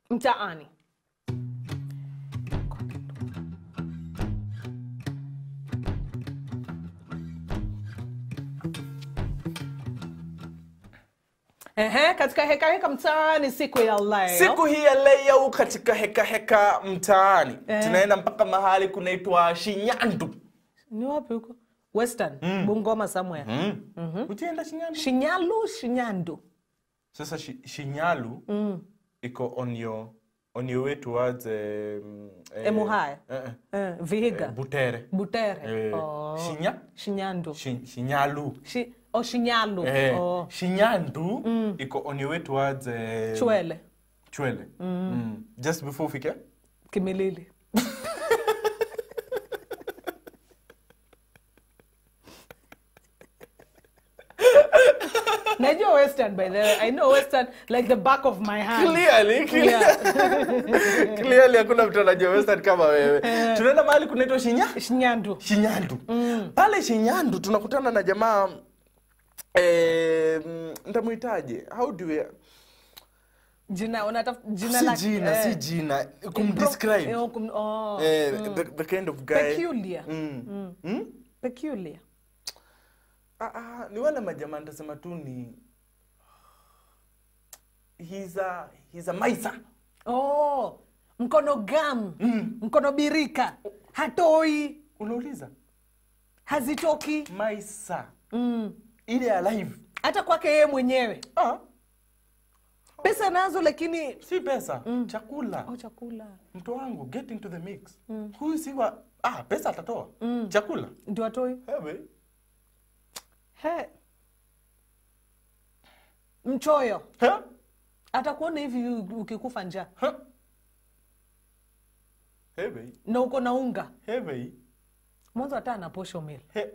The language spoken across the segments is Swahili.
mtaani Ehe, katika heka heka mtaani siku ya leo siku hii ya leo katika heka heka mtaani Eh. tunaenda mpaka mahali kunaitwa shinyandu ni wapi huko western bungoma somewhere mm. ujienda shinyandu shinyalu shinyandu sasa shi, shinyalu iko on your on your way towards um, eh, Emuhaya? eh, eh, eh, vihiga eh, butere butere Eh, oh. Shinya? shinyandu Shi- shinyalu Shi, oh, shinyalu eh, oh. shinyandu iko on your way towards eh, chwele chwele mm. just before ufike kimilili najua western by the way i know western like the back of my hand clearly clearly Yeah. clearly hakuna mtu anajua western kama wewe tunaenda mahali kunaitwa shinya shinyandu shinyandu pale shinyandu tunakutana na jamaa eh, mm, ntamuitaje how do we jina unataf jina si lake, jina eh. si jina Pro- kumdescribe eh, kum- oh. eh, the, the kind of guy peculiar mm. Mm? peculiar Ah, ah, ni wale majamaa nitasema tu ni he's a, he's a maisa oh mkono gam mkono birika hatoi unauliza hazitoki maisa mm. ile alive hata kwake yeye mwenyewe ah, pesa nazo lakini si pesa chakula oh, chakula mtu wangu get into the mix huyu si wa ah, pesa atatoa chakula ndio atoi Hewe. he mchoyo He? atakuona hivi u- ukikufa njaa He? Hewe. na uko na unga Hewe. mwanzo hata ana posho mil He.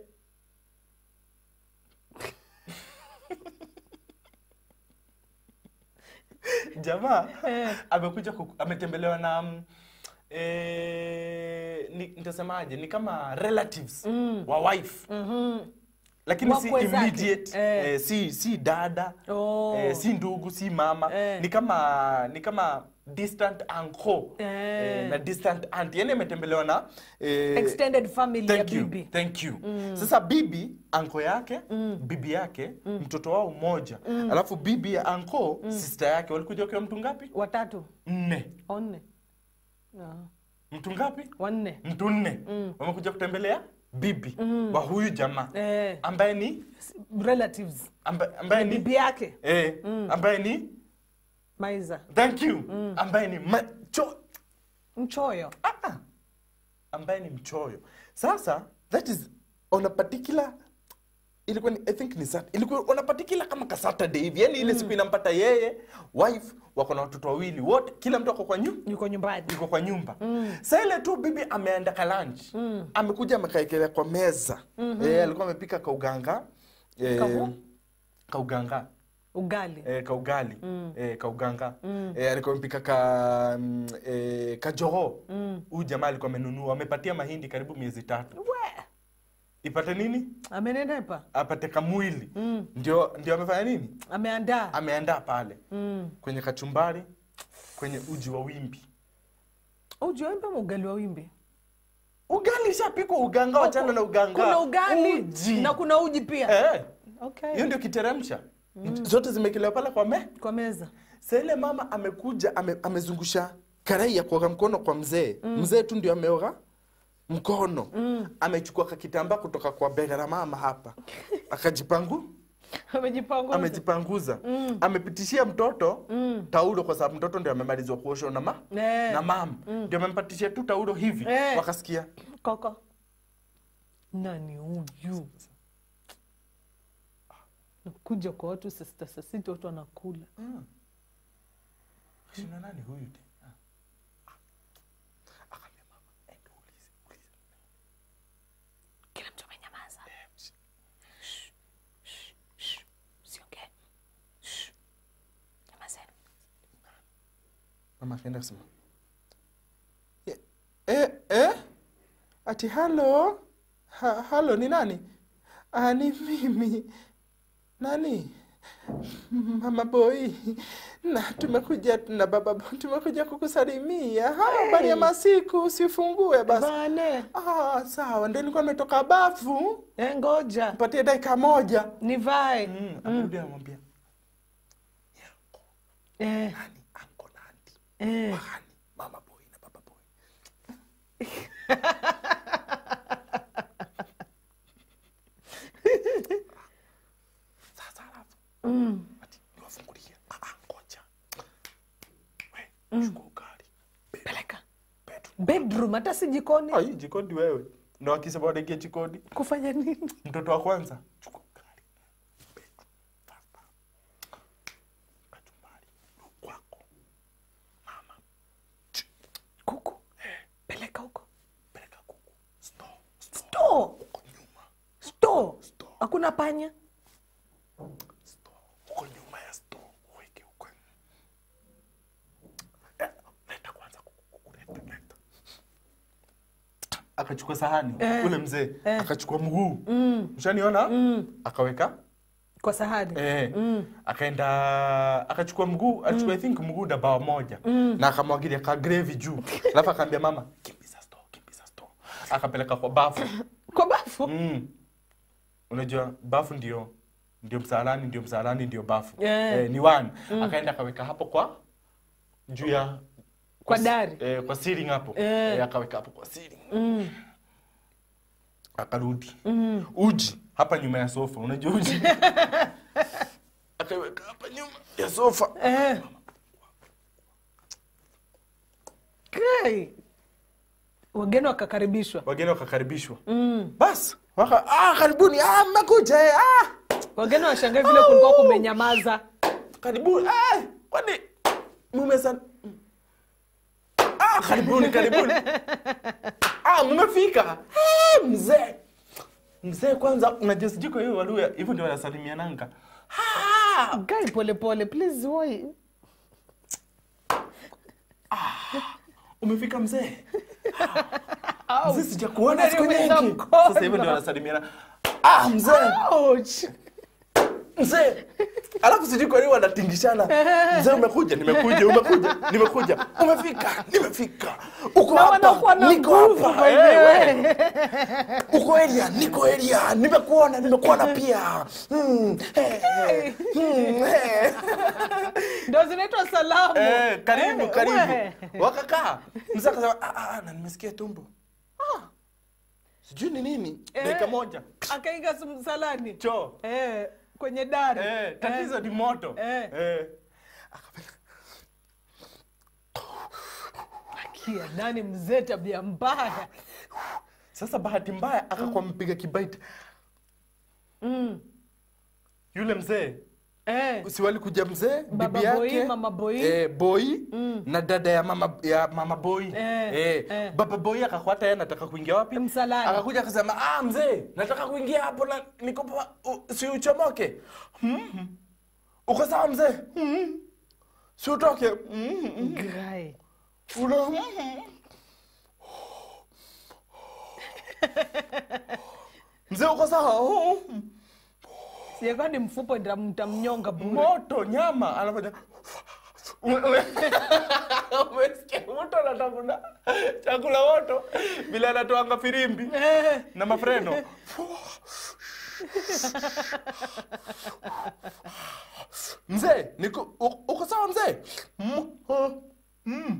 jamaa Eh. amekuja kuku- ametembelewa na mm, eh, ni, nitasemaje ni kama relatives wa wife lakini si Wakwe zake. immediate Eh. eh, si si dada Oh. eh, si ndugu si mama Eh. ni kama ni kama distant uncle Eh. eh, na distant aunt yani ametembelewa na eh, extended family ya thank you, bibi thank you. Sasa bibi anko yake bibi yake mtoto wao mmoja alafu bibi ya anko sister yake walikuja wakiwa mtu ngapi? watatu Nne. wanne Ah, Mtu ngapi? wanne Mtu nne wamekuja kutembelea bibi wa huyu jamaa eh, ambaye ni relatives amba- ambaye ni bibi yake eh, ambaye ni maiza thank you ambaye ni macho mchoyo ah, ah. ambaye ni mchoyo sasa that is on a particular ilikuwa ni, i think ni sat, ilikuwa on a particular kama ka saturday hivi yani ile siku inampata yeye wife wako na watoto wawili wote kila mtu ako kwa nyu yuko nyumbani yuko kwa nyumba mm. sa ile tu bibi ameenda ka lunch mm. amekuja amekaekelea kwa meza mm-hmm. e, alikuwa amepika kauganga e, Kahu? kauganga ugali e, kaugali mm. e, kauganga mm. e, alikuwa amepika ka mm, e, kajoho huyu jamaa alikuwa amenunua amepatia mahindi karibu miezi tatu we ipate nini amenenepa apate kamwili mm. ndio ndio amefanya nini ameandaa ameandaa pale mm. kwenye kachumbari kwenye uji wa wimbi ujiwembe ama ugali wa wimbi ugali ishapikwa uganga wachana na uganga kuna ugali uji. na kuna uji pia Eh, okay. hiyo ndio kiteremsha zote zimekelewa pale kwa me kwa meza sa ile mama amekuja ame, amezungusha karai ya kuoga mkono kwa mzee mzee tu ndio ameoga mkono amechukua kakitambaa kutoka kwa bega la mama hapa akajipangu amejipanguza amejipanguza amepitishia mtoto taulo kwa sababu mtoto ndio amemalizwa kuoshwa na, ma, Eh. na mama ndio amempatishia tu taulo hivi Eh. wakasikia koko nani huyu nakuja kwa watu saa sita saa sita watu wanakula shina nani huyu te Ah. Akaambia mama, enda ulize, ulize. kila mtu amenyamaza Shh, shh, shh, usiongee. Shh. Nyamazeni. mama akaenda kusema "Eh, eh, eh? ati halo ha, halo ni nani ah, ni mimi nani mama boy na tumekuja na baba boy, tumekuja kukusalimia Ha, habari ya masiku usifungue basi Bane. ah, sawa ndio nilikuwa nimetoka bafu Eh, ngoja patie dakika moja nivae. mm, akarudi anamwambia Eh, nani anko na anti eh. Wahani, mama boy na baba boy sasa alafu Mm. ati niwafungulie Ah, ah, ngoja we chukua ugali Peleka bedroom bedroom, hata si jikoni. Ah, hii jikoni wewe na wakisema wanaingia jikoni Kufanya nini? mtoto wa kwanza chukua ugali bedroom pasta kachumbari kwako mama Ch- Kuku. Peleka huko. peleka kuku store store Store. huko nyuma Store. Store. Hakuna panya. store huko nyuma ya store uweke huko Eh, leta kwanza kuku kuku leta leta akachukua sahani Eh. ule mzee Eh. akachukua mguu Mm. mshaniona Mm. akaweka Kwa sahani. Eh, Mm. akaenda akachukua mguu achukua I think mguu na bawa moja na akamwagilia ka gravy juu alafu akaambia mama kimbiza store kimbiza store akapeleka kwa bafu Kwa bafu. mm. unajua bafu ndio ndio msalani ndio msalani ndio bafu Yeah. eh, ni one akaenda akaweka hapo kwa juu ya Kwa s- dari. eh, kwa ceiling hapo Eh. eh, akaweka hapo kwa ceiling Mm. akarudi Mm. uji hapa nyuma ya sofa unajua uji akaiweka hapa nyuma ya sofa Eh. Kai. Wageni wakakaribishwa. wageni wakakaribishwa Mm. bas waka ah, karibuni ah, mmekuja eh, ah, Wageni washangae vile kulikuwa kumenyamaza. karibuni ah, kwani mumesa ah, karibuni karibuni ah, mmefika ah, mzee mzee kwanza unajua sijui kwa hiyo waluya hivyo ndio wanasalimiananga ah, Guy pole pole please why? umefika mzee Au. mzee sijakuona siku Unaniumiza nyingi mkono. sasa hivyo ndio wanasalimiana ah, mzee Ouch. mzee alafu sijui kwa nini wanatingishana mzee umekuja nimekuja umekuja nimekuja umefika nimefika uko Na wanakuwa hapa na niko nguvu hapa by the Eh, way. we. uko eria niko eria nimekuona nimekuona pia Hmm, eh, eh, hmm, eh. Ndio zinaitwa salamu. Eh, karibu Eh, karibu we. wakakaa mzee akasema "Ah, ah, ah, na nimesikia tumbo ah, sijui ni nini Eh. dakika moja Akainga msalani. choo Eh, kwenye dari. Eh, tatizo ni moto Eh. Eh. Kia nani mzee tabia mbaya. Sasa bahati mbaya akakuwa mpiga kibaiti Mm. yule mzee Eh. si walikuja mzee Baba bibi boy, yake mama boy. eh, boy Mm. na dada ya mama ya mama boy Eh, eh, eh. baba boy akakwata yeye anataka kuingia wapi Msalani. akakuja akasema ah mzee nataka kuingia hapo na niko pa u- si uchomoke mm uko sawa mzee mm si utoke mm Guy. Una mm mzee uko sawa Mm. Siyekuwa ni mfupo ndio mtamnyonga bure. moto nyama anafanya Ume- ume- umesikia mtu anatafuna chakula moto bila anatoanga firimbi Eh. na mafreno mzee niko u- uko sawa mzee Mm, ah, mm.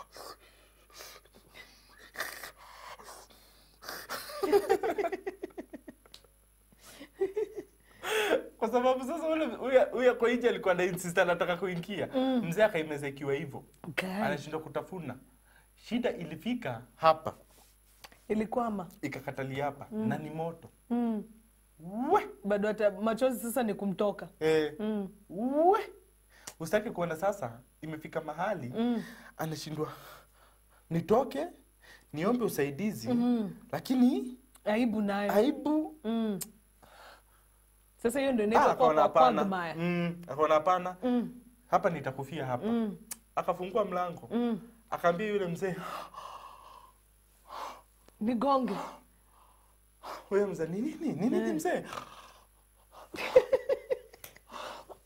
kwa sababu sasa ule huyo- huyo kwa nje alikuwa na insist anataka kuingia mzee akaimeza ikiwa hivyo Guy. anashindwa kutafuna shida ilifika hapa Ilikwama. ikakatalia hapa na ni moto Mm. we Bado hata machozi sasa ni kumtoka. eh, Mm. we usitaki kuona sasa imefika mahali Mm. anashindwa nitoke niombe usaidizi Mm. lakini Aibu nayo. aibu Mm. Sasa hiyo ndio Ah, inaitwa kwa akaona kwa hapana quagmire. Mm, akaona hapana Mm. hapa nitakufia hapa Mm. akafungua mlango Mm. akaambia yule mzee Nigonge. huyo mzee ni nini ni nini mzee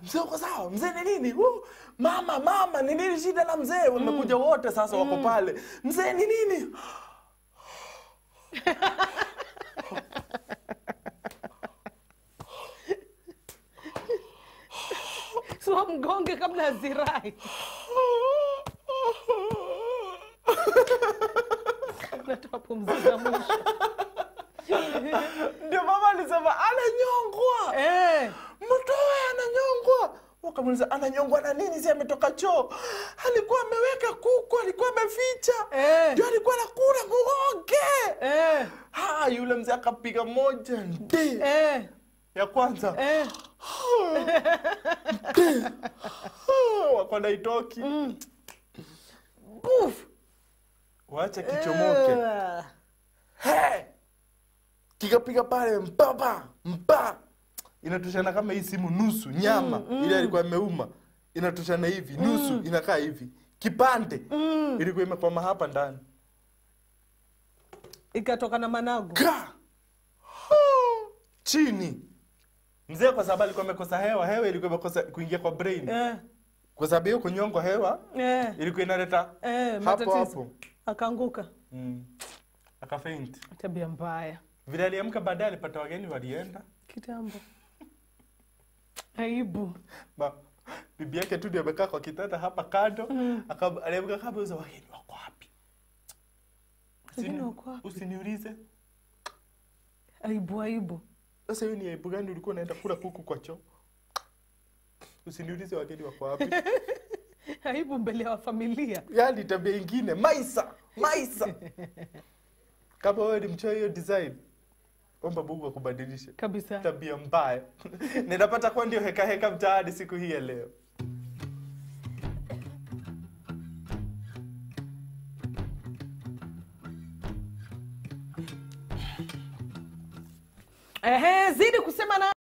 mzee uko sawa mzee ni nini uh, mama mama ni nini shida na mzee wamekuja wote sasa wako pale mzee ni nini so mgonge kabla azirai natoa pumzi za mwisho ndio mama alisema ananyongwa Eh, mtoe ananyongwa wakamuliza ananyongwa na nini si ametoka choo alikuwa ameweka kuku alikuwa ameficha Eh. ndio alikuwa nakula muoge eh, ha yule mzee akapiga moja ndi eh, ya kwanza eh. wakona itoki Buf. wache kichomoke Eh. He! kikapiga pale mpapa mpa inatoshana kama hii simu nusu nyama ile alikuwa ameuma inatoshana hivi nusu inakaa hivi kipande ilikuwa imekwama hapa ndani ikatoka na managu ka chini mzee kwa sababu alikuwa amekosa hewa hewa ilikuwa imekosa kuingia kwa brain eh, kwa sababu hiyo kunyongwa hewa eh, ilikuwa inaleta eh, hapo matatizo hapo akaanguka mm. akafaint tabia mbaya vile aliamka baadaye alipata wageni walienda kitambo aibu Ba, bibi yake tu ndio amekaa kwa kitanda hapa kando Aka- aliamka kama uza wageni wako wapi Wageni Usini- wako wapi? usiniulize aibu aibu sasa hiyo ni aibu gani ulikuwa unaenda kula kuku kwa choo usiniulize wageni wako wapi aibu mbele ya familia yani tabia ingine maisa maisa kama wewe ni mchoyo hiyo design omba mungu akubadilishe kabisa tabia mbaya ninapata kuwa ndio heka heka mtaani siku hii ya leo Ehe, zidi kusema na